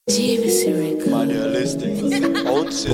Man, you're listening. I want to say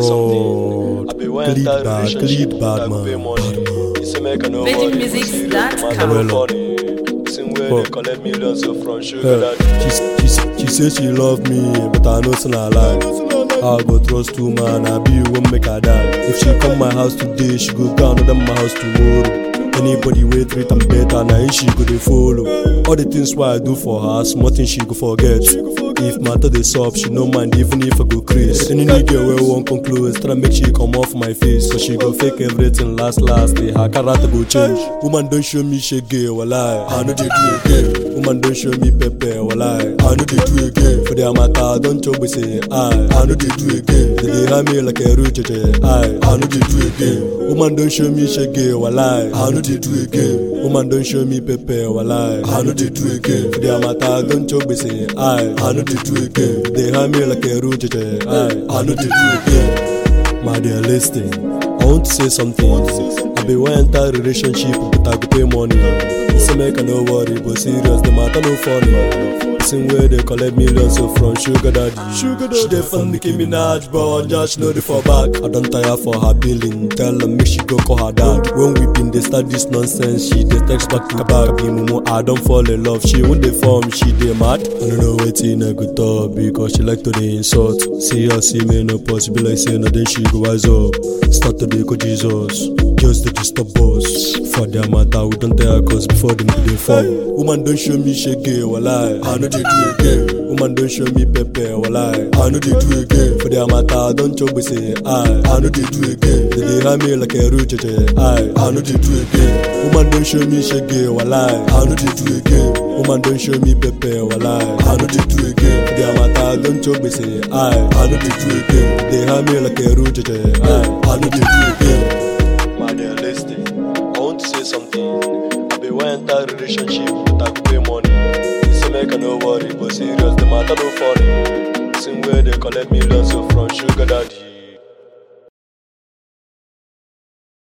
Oh, something. I be when clean that bad, relationship clean bad, that man. pay money. It's a make a no VeggieMusics.com. money. funny. Same way Oh. they collect millions so from sugar Yeah. daddy. She, she, say- she say she love me, but I know it's not lie. I go trust two man, I be won't make her die. If she come my house today, she go go another my house tomorrow. Anybody wait treat am better, now him she go dey follow. All the things why I do for her, small things she go forget. If matter dey sup, she no mind even if I go craze. Any new girl wey wan come close, try make she come off my face, cause she go fake everything last last. Day her character go change. Woman don show me shege, walai, I no dey do again. Woman don show me pepper, walai, I no dey do again. For their matter, don chop we say I, I no dey do again. They dey hand me like a roach, I, I no dey do again. Woman don show me shege, walai, I no dey do again. Woman don show me pepper, walai, I no dey do again. For their matter, don chop we say I, I no dey do again. They hand me like a roach, I, I no dey do again. My dear, listen. I want to say something. I be one entire relationship, but I go pay money. Say make I no worry, but serious, the matter no funny. Same way they collect millions so from sugar daddy. Sugar daddy. She dey fund Nicki Minaj, but just know the for back. I don't tire for her billing. Tell her make she go call her dad. When we been dey start this nonsense, she dey text back to back. Be mumu, I don't fall in love. She won't dey form, she dey mad. I don't know wetin I go talk because she like to dey insult. See her see me no possible like say no then she go wise up. Start to dey go Jesus. Just dey disturb us. For their matter, we don't tell her cause before them go dey fall. Woman don't show me shege, walai. I know they do again. Woman don't show me pepper, walai. I know they do again. For their matter, don't chop we say I. I know they do again. They dey hand me like a roach, I. I know they do again. Woman don't show me shege, walai. I know they do again. Woman don't show me pepper, walai. I know they do again. For their matter, don't chop we say I. I know they do again. They hand me like a roach, I. I know they do again. Man, you're listening. I want to say something. I be one entire relationship, but I go pay money. It's a make a no worry, but serious, the matter no funny. Same way they collect millions so from sugar daddy.